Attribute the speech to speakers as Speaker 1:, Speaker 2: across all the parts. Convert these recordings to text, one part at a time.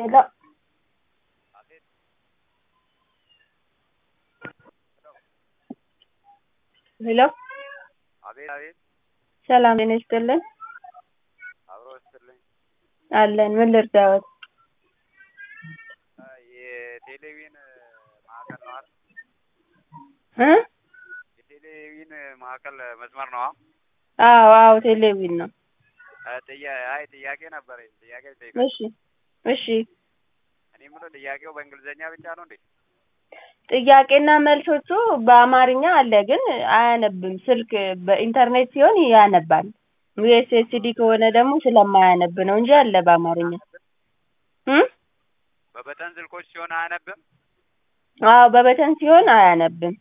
Speaker 1: hello ሄሎ
Speaker 2: አቤት አቤት
Speaker 1: ሰላም ጤና ይስጥልን
Speaker 2: አብሮ ይስጥልኝ
Speaker 1: አለን ምን ልርዳዎት
Speaker 2: የቴሌቪዥን ማዕከል ነው አይደል
Speaker 1: እ
Speaker 2: የቴሌቪዥን ማዕከል መስመር ነው
Speaker 1: አዎ አዎ ቴሌቪዥን ነው
Speaker 2: ጥያ አይ ጥያቄ ነበረኝ ጥያቄ ልጠይቅ
Speaker 1: እሺ እሺ
Speaker 2: እኔ የምለው ጥያቄው በእንግሊዘኛ ብቻ ነው እንዴ
Speaker 1: ጥያቄና መልሶቹ በአማርኛ አለ ግን አያነብም ስልክ በኢንተርኔት ሲሆን ያነባል ዩኤስኤስዲ ከሆነ ደግሞ ስለማያነብ ነው እንጂ አለ በአማርኛ እ
Speaker 2: በበተን ስልኮች ሲሆን አያነብም
Speaker 1: አዎ በበተን ሲሆን አያነብም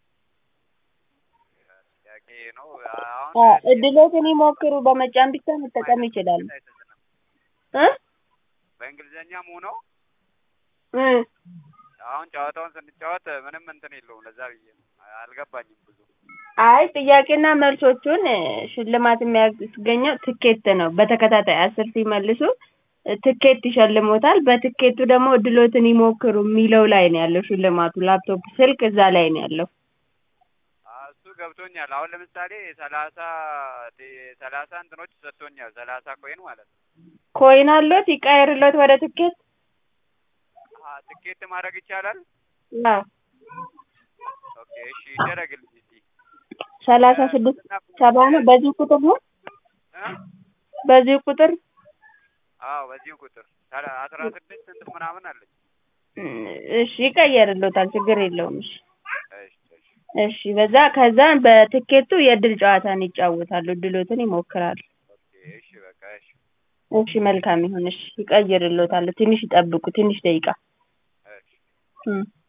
Speaker 2: ጥያቄ ነው
Speaker 1: አ
Speaker 2: አሁን
Speaker 1: እድሎትን ይሞክሩ በመጫን ብቻ መጠቀም ይችላሉ እ
Speaker 2: በእንግሊዘኛም ሆነው
Speaker 1: እ
Speaker 2: አሁን ጨዋታውን ስንጫወት ምንም እንትን የለውም ለዛ ብዬ ነው አልገባኝም ብዙ
Speaker 1: አይ ጥያቄና መልሶቹን ሽልማት የሚያስገኘው ትኬት ነው በተከታታይ አስር ሲመልሱ ትኬት ይሸልሞታል በትኬቱ ደግሞ እድሎትን ይሞክሩ የሚለው ላይ ነው ያለው ሽልማቱ ላፕቶፕ ስልክ እዛ ላይ ነው ያለው
Speaker 2: እሱ ገብቶኛል አሁን ለምሳሌ ሰላሳ ሰላሳ እንትኖች ሰጥቶኛል ሰላሳ ኮይን ማለት ነው
Speaker 1: ኮይን አሎት ይቀየርሎት ወደ ትኬት
Speaker 2: አ ትኬት ማድረግ ይቻላል
Speaker 1: አዎ
Speaker 2: ኦኬ እሺ ይደረግልኝ እስቲ
Speaker 1: ሰላሳ ስድስት ሰባ ነው በዚህ ቁጥር ነው
Speaker 2: እ
Speaker 1: በዚህ ቁጥር
Speaker 2: አዎ በዚሁ ቁጥር ሰላ- አስራ ስድስት እንትን ምናምን አለኝ
Speaker 1: እሺ ይቀየርሎታል ችግር የለውም እሺ
Speaker 2: እሺ እሺ
Speaker 1: እሺ በዛ ከዛ በትኬቱ የእድል ጨዋታን ይጫወታሉ እድሎትን ይሞክራሉ
Speaker 2: ኦኬ እሺ በቃ እሺ
Speaker 1: እሺ መልካም ይሁን እሺ ይቀይርሎታል ትንሽ ይጠብቁ ትንሽ ደቂቃ
Speaker 2: እሺ
Speaker 1: እ